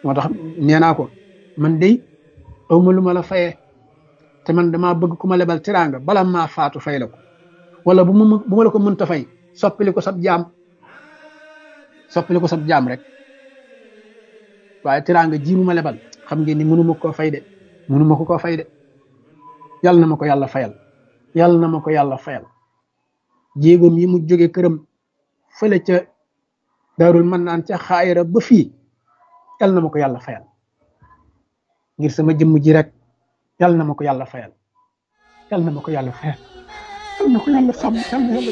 moo tax nee naa ko man de awma lu ma la fayee te man damaa bëgg ku ma lebal teraanga bala maa faatu fay la ko wala bu ma bu ma la ko mënta fay soppili ko sab jaam soppili ko sab jaam rek waaye teraanga ji mu ma lebal xam ngeen ni mënuma koo fay de mënuma ko koo fay de yàlla na ma ko yàlla fayal yàlla na ma ko yàlla fayal jéegoom yi mu jóge këram fële ca daarul mën naan ca xaayira ba fii yàlla na ma ko yàlla fayal ngir sama jëmm ji rek yàlla na ma ko yàlla fayal yàlla na ma ko yàlla fayal yàlla na ko yàlla sàmm yàlla na yàlla